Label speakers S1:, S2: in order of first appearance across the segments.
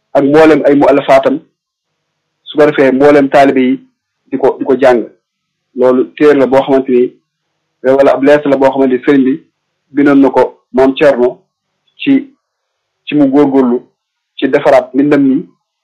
S1: ak mboolem ay muallafaatam su ko defee mboolem taalibe yi di ko di ko jàng loolu téer la boo xamante ni wala ab lees la boo xamante ni sëriñ bi bindoon na ko maam Thierno ci ci mu góorgóorlu ci defaraat mbindam mi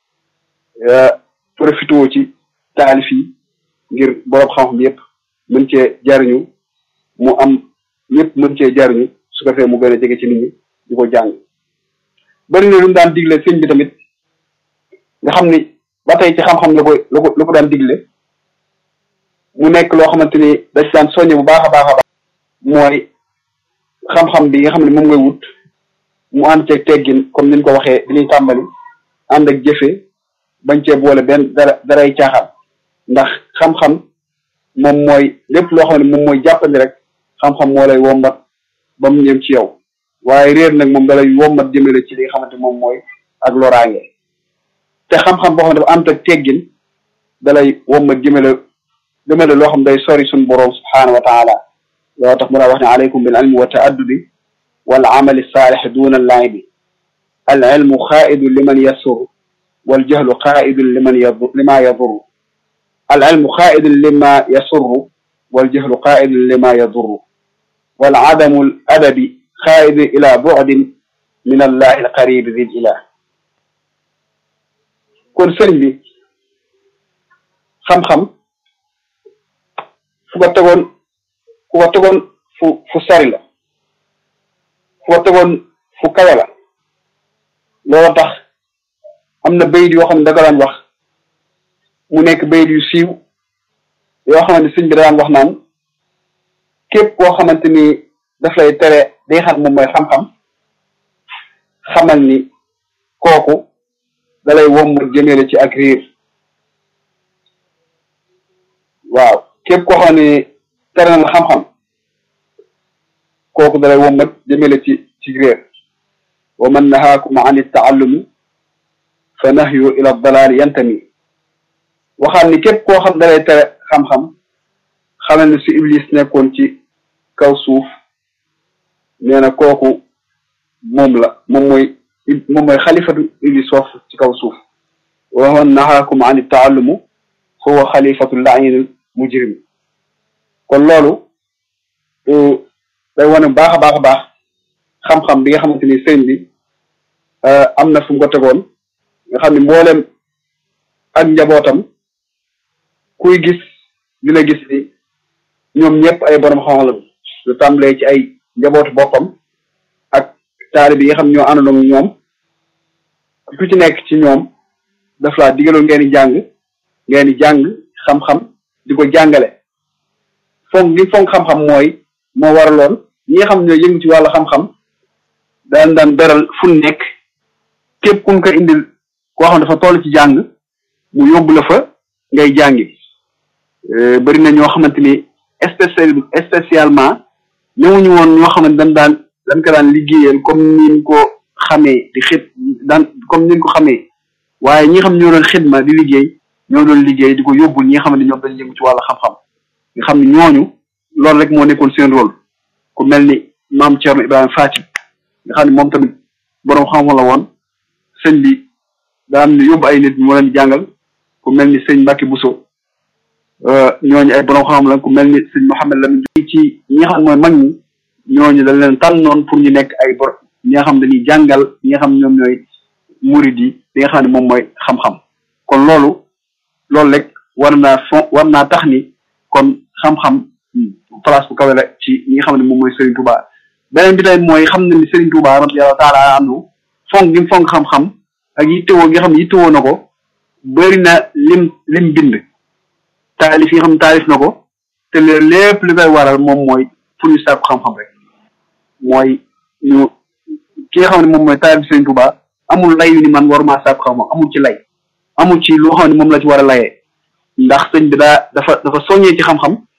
S1: profité ci taalif yi ngir borom xam-xam yëpp mën cee jariñu mu am ñëpp mën cee jariñu su ko defee mu gën a jege ci nit ñi di ko jàng bari na lu mu daan digle sëñ bi tamit nga xam ni ba tey ci xam-xam la ko la ko la ko daan digle mu nekk loo xamante ni da ci daan soññe bu baax a baax a baax mooy xam-xam bi nga xam ne moom ngay wut mu ànd ceeg teggin comme ni ñu ko waxee bi ñuy tàmbali ànd ak jëfe bañ cee boole benn dara daray caaxaan ndax xam-xam moom mooy lépp loo xam ne moom mooy jàppandi rek xam-xam moo lay wombat ba mu ñëw ci yow waaye réer nag moom dalay wombat jëmale ci li nga xamante moom mooy ak loraange te xam-xam boo xam ne dafa ànd ak teggin dalay wombat jëmale jëmale loo xam day sori suñu boroom subhaanahu wa taala loo tax mu daa wax ne aleykum bil ilmi wa taaddubi wal amali saalih duna laibi al ilmu xaaidu liman yasur wal jahlu xaaidu liman yadur lima yadur al ilmu xaaidu lima yasurru wal jahlu xaaidu lima yadur wal adamu al adabi xaaidu ila bu'din min allahi al qaribi dil ilah kon sëriñ bi xam-xam fu ko tegoon fu ko tegoon fu fu sori la fu ko tegoon fu kawe la loolu tax am na bayit yoo xam ne da ko daan wax mu nekk bayit yu siiw yoo xamante sëñ bi daan wax naan képp koo xamante ni daf lay tere day xam moom mooy xam-xam xamal ni kooku dalay wommat jëmele ci ak riir waaw képp koo xam ne tere na la xam-xam kooku dalay wommat jëmele ci ci réer wa man nahaakum an ittaallumi fa nahyu ila dalaali yantami waxaat ni képp koo xam dalay tere xam-xam xamal ne su iblis nekkoon ci kaw suuf nee na kooku moom la moom mooy moom mooy xalifatu iblis foofu ci kaw suuf wa man nahaakum an ittaallumu fa huwa xalifatu lainul mujrim kon loolu day wane baax a baax a baax xam-xam bi nga xamante ni sëñ bi am na fu mu ko tegoon nga xam ne mboolem ak njabootam kuy gis dina gis ni ñoom ñëpp ay borom xam-xam la lu tàmbalee ci ay njabootu boppam ak taali bi nga xam ñoo àndandoo ak ñoom ku ci nekk ci ñoom daf laa digaloon ngeen di jàng ngeen di jàng xam-xam di ko jàngale fonk gi fonk xam-xam mooy moo waraloon ñi nga xam ñoo yëngu ci wàllu xam-xam daan daan beral fu nekk képp ku ko indil koo xam dafa toll ci jàng mu yóbbu la fa ngay jàngi bari na ñoo xamante ni spécial spécialement ñëwuñu woon ñoo xamante dañ daan dañ ko daan liggéeyal comme niñ ko xamee di xit daan comme niñ ko xamee waaye ñi xam ñoo doon xidma di liggéey ñoo doon liggéey di ko yóbbul ñi nga xam ne ñoom dañ yëngu ci wàllu xam-xam nga xam ne ñooñu loolu rek moo nekkoon seen rôle ku mel ni maam Thierno Ibrahima Fati nga xam ne moom tamit boroom xam-xam la woon sëñ bi daan yóbbu ay nit moo leen jàngal ku mel ni sëñ Mbacke Bousso ñooñu ay boroom xam-xam la ku mel ni sëñ Mouhamed Lamine ci ñi nga xam mooy mag ñi ñooñu dañ leen tànnoon pour ñu nekk ay bor ñi nga xam dañuy jàngal ñi nga xam ñoom ñooy murid yi li nga xam ne moom mooy xam-xam kon loolu loolu rek war naa fon war naa tax ni kon xam-xam place bu kawe la ci ñi nga xam ne moom mooy Serigne Touba beneen bi tamit mooy xam na ni Serigne Touba radiyallahu taala anhu fonk gi fonk xam-xam ak yittewoo nga xam ne yittewoo na ko bëri na lim lim bind taalif yi nga xam ne taalif na ko te lépp li koy waral moom mooy pour ñu sàkku xam-xam rek mooy ñu ki nga xam ne moom mooy taalif Serigne Touba amul lay yu ni man waruma sàkku xam-xam amul ci lay amul ci loo xam ne moom la ci war a layee ndax sëñ bi daa dafa dafa soññee ci xam-xam